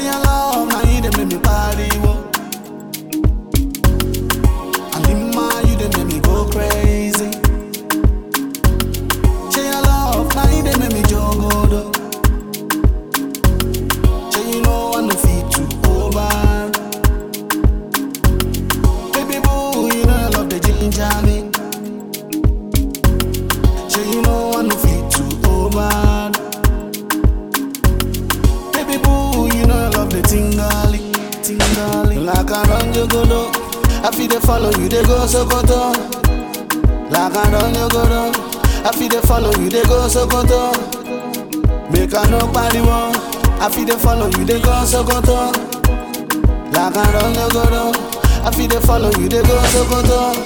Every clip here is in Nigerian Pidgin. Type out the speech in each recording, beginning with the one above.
Say your love, now you dey make me party, whoa. Alima, you dey make me go crazy. Say your love, now you dey make me jogodo. Say you know I no fit to over. Baby boo, you know I love the ginger me. Say you know I no fit to over. Baby boo, you know I love the tingali, tingali. Like I run you go do, I feel they follow you, they go so go to. Like I run you go do, I feel they follow you, they go so go to. Make I no party one, I feel they follow you, they go so go to. Like I run you go do, I feel they follow you, they go so go to.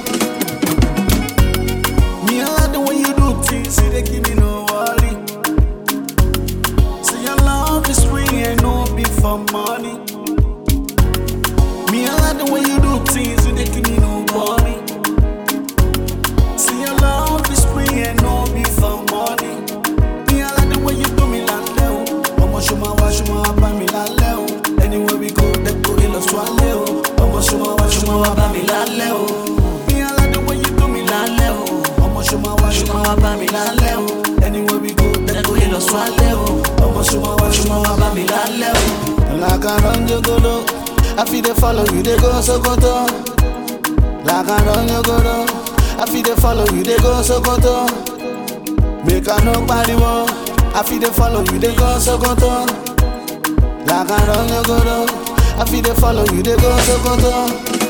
Me I like the way you do things, see they give me no worry. Say your love is free and no be for money. Me I like the way you do things, you they give me no worry. Say your love is free and no be for money. Me I like the way you do me like leo. Ọmọ ṣọmọ wa ṣọmọ wa bá mi lálẹ́ o. Anywhere we go, dẹ́kun ìlọ swalẹ́ o. Ọmọ ṣọmọ wa ṣọmọ wa bá mi lálẹ́ o. Me I like the way you do me lálẹ́ o. Ọmọ ṣọmọ wa ṣọmọ wa bá mi lálẹ́ o. Anywhere we go, dẹ́kun ìlọ swalẹ́ o. Ọmọ ṣọmọ wa ṣọmọ wa bá mi lálẹ́ o. Like I run jogodo, I feel they follow you, they go Sokoto. Like I run jogodo, I feel they follow you, they go Sokoto. Make I no pariwo, I feel they follow you, they go Sokoto. Like I run jogodo, I feel they follow you, they go Sokoto.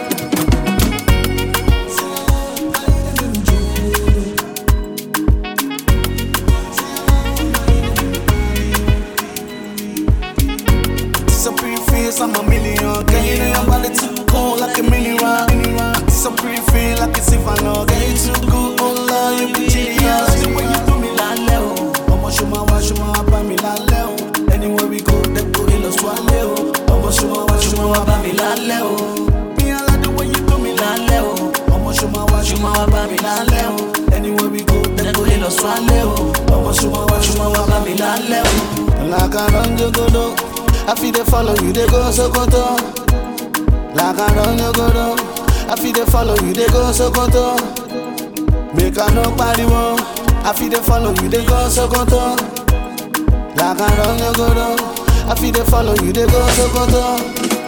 So pretty face, I'm a million. Girl, you know your body too cold like a mini rock. So pretty feel like a Sivano. Girl, you too good, oh Lord, you be genius. The way you do me lálẹ́ o. Ọmọ ṣọmọ wa ṣọmọ wa bá mi lálẹ́ o. Anywhere we go, dẹ́kun ìlọ swalẹ́ o. Ọmọ ṣọmọ wa ṣọmọ wa bá mi lálẹ́ o. Me I like the way you do me lálẹ́ o. Ọmọ ṣọmọ wa ṣọmọ wa bá mi lálẹ́ o. Anywhere we go, dẹ́kun ìlọ swalẹ́ o. Ọmọ ṣọmọ wa ṣọmọ wa bá mi lálẹ́ o. Like I run jogodo, I feel they follow you, they go Sokoto. Like I run jogodo, I feel they follow you, they go Sokoto. Make I no pariwo, I feel they follow you, they go Sokoto. Like I run jogodo, I feel they follow you, they go Sokoto.